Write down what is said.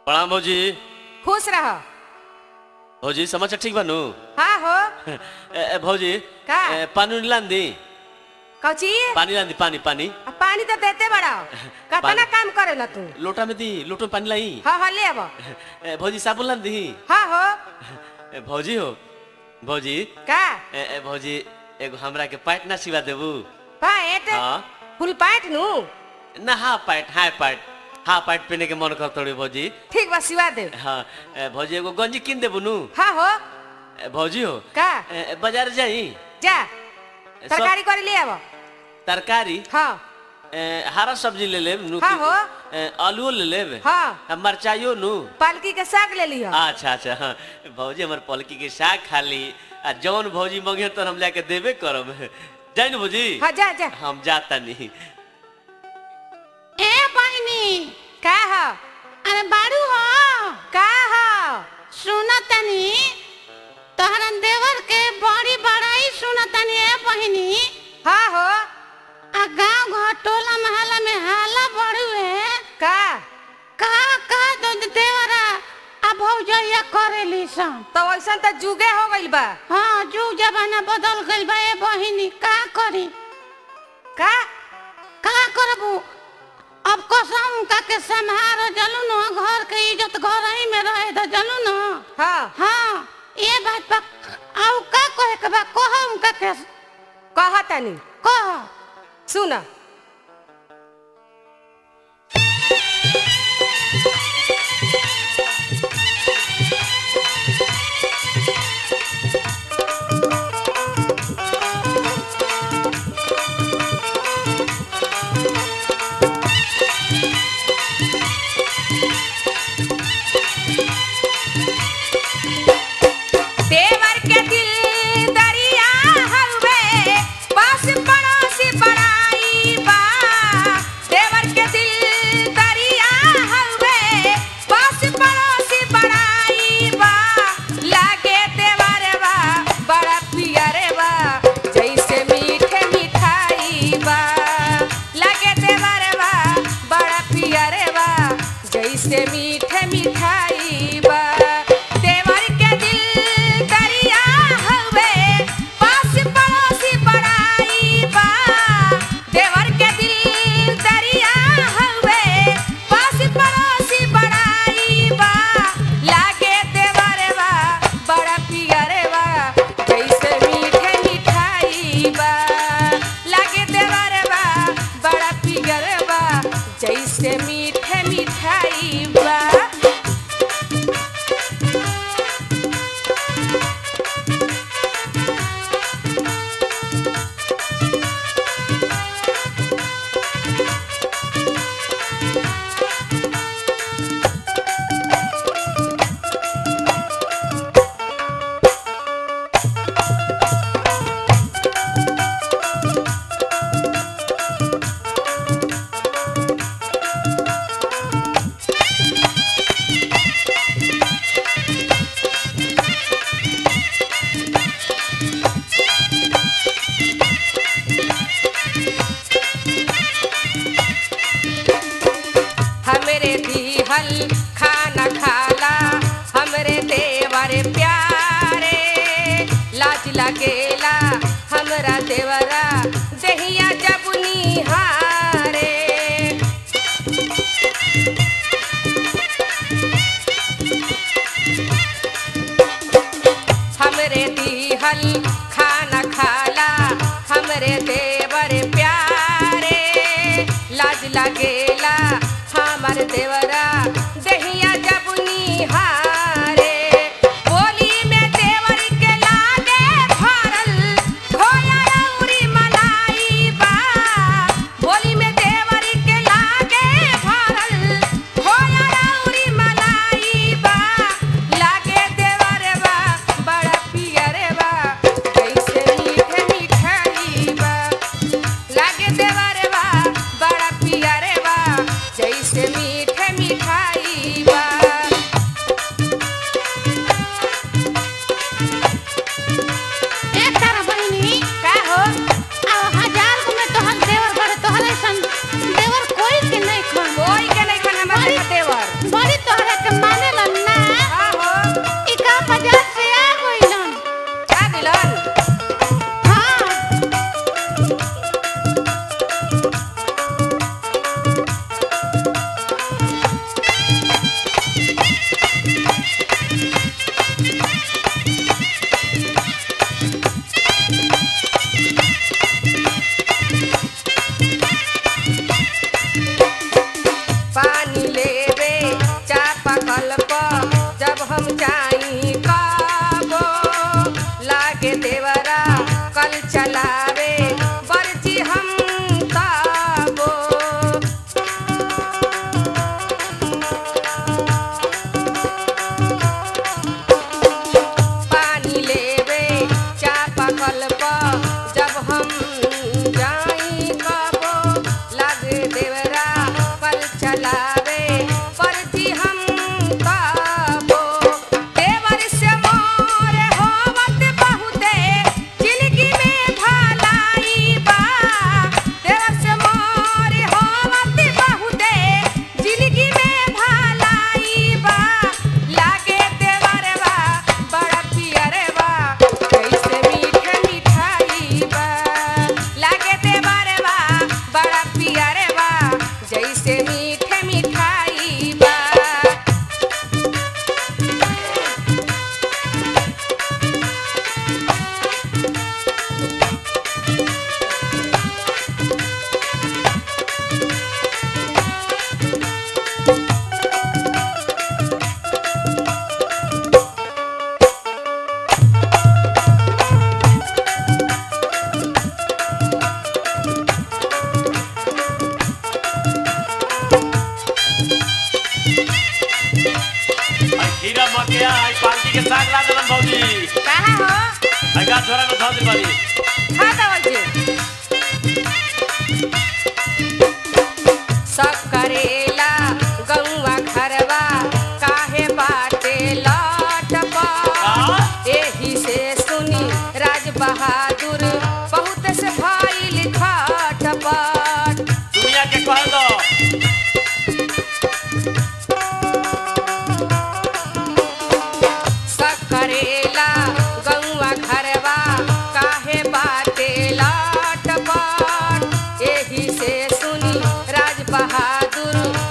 प्रणाम भौजी खुश रह भौजी समाचार ठीक बानू हाँ हो ए, ए, भौजी का? ए, पानी उनी लान दी कौची पानी लान दी पानी पानी आ, पानी तो देते बड़ा कतना पानी- काम करेला तू लोटा में दी लोटो में पानी लाई हाँ हाँ ले अब ए, भौजी साबुन लान दी हाँ हो ए, भौजी हो भौजी का ए, ए, भौजी एगो हमरा के पैंट ना सिवा देबू पैंट हाँ फुल पैंट नु ना half pant half pant half pant पहने के मन कर तोड़ी भौजी ठीक बा सिवा दे हाँ ए, भौजी एगो गंजी किन देबू नु हाँ हो ए, भौजी हो का ए, ए, बाजार जाई जा सब- तरकारी करे ले अब तरकारी हाँ ए, हरा सब्जी ले लेब नु हाँ हो। ए, आलूओ ले लेब हाँ आ मरचाइयो नु पालकी के साग ले लिह अच्छा अच्छा हाँ भौजी हमर पलकी के साग खाली आ जौन भौजी मंगे तो हम जाके देबे करब जाई नु भौजी हाँ जा जा हम जाता नहीं ए बहिनी का हो अरे बारू हो का हो सुन तनी तोहरा देवर के बड़ी बड़ाई सुन तनी ए बहिनी हाँ हो आ गांव घर टोला मोहल्ला में हाला बड़ुए का का का दो देवरा आ भौजैया करेली सन तो ऐसा तो जुगे हो गइल बा हाँ जुग जमाना बदल गइल बा ए बहिनी का करी का का करबू अब कसम का के संहार जलू न घर के इज्जत घर ही में रहे द जलू न हाँ हाँ ये बात बा आउ का कहे के बा कहम का के कहा तनी कह सुन देवर के दिल दरिया हवे पास पड़ोस बड़ाई बा देवर के दिल दरिया हवे पास पड़ोस बड़ाई बा लागे देवर बा बड़ा पियर बा जैसे मीठे मिठाई बा लागे देवर बा बड़ा पियर बा जैसे मीठे मिठाई बा देवर के दिल दरिया हवे पास पड़ोसी बड़ाई बा देवर के दिल दरिया हवे पास पड़ोसी बड़ाई बा लागे देवर बा बड़ा पियर बा जैसे मीठे मिठाई बा लागे देवर बा बड़ा पियर बा जैसे मीठे मिठाई बा हमरे दीहल खाना खाला हमरे देवर प्यारे लाज लगेला हमरा देवरा दहिया जब निहारे हमरे दीहल खाना खाला हमरे देवर प्यारे लाज लगेला हमर देवरा दहिया जब निहारे बोली में देवर के लागे भरल खोया रौरी मलाई बा बोली में देवर के लागे भरल खोया रौरी मलाई बा लागे देवर बा बड़ा पियर बा जैसे मीठे मिठाई बा लागे देवर बा बड़ा पियर बा जैसे मीठे के आई पालकी के साग ला देलन भौजी कहा हो अगा झोरा में धो दे बड़ी खा दवल जे सब करेला गौवा घरवा काहे बाटे लटपट एही से सुनी राज बहादुर बहुत से भइल खटपट दुनिया के कह दो सब करेला गौवा घरवा काहे बाटे लटपट एही से सुनी राज बहादुर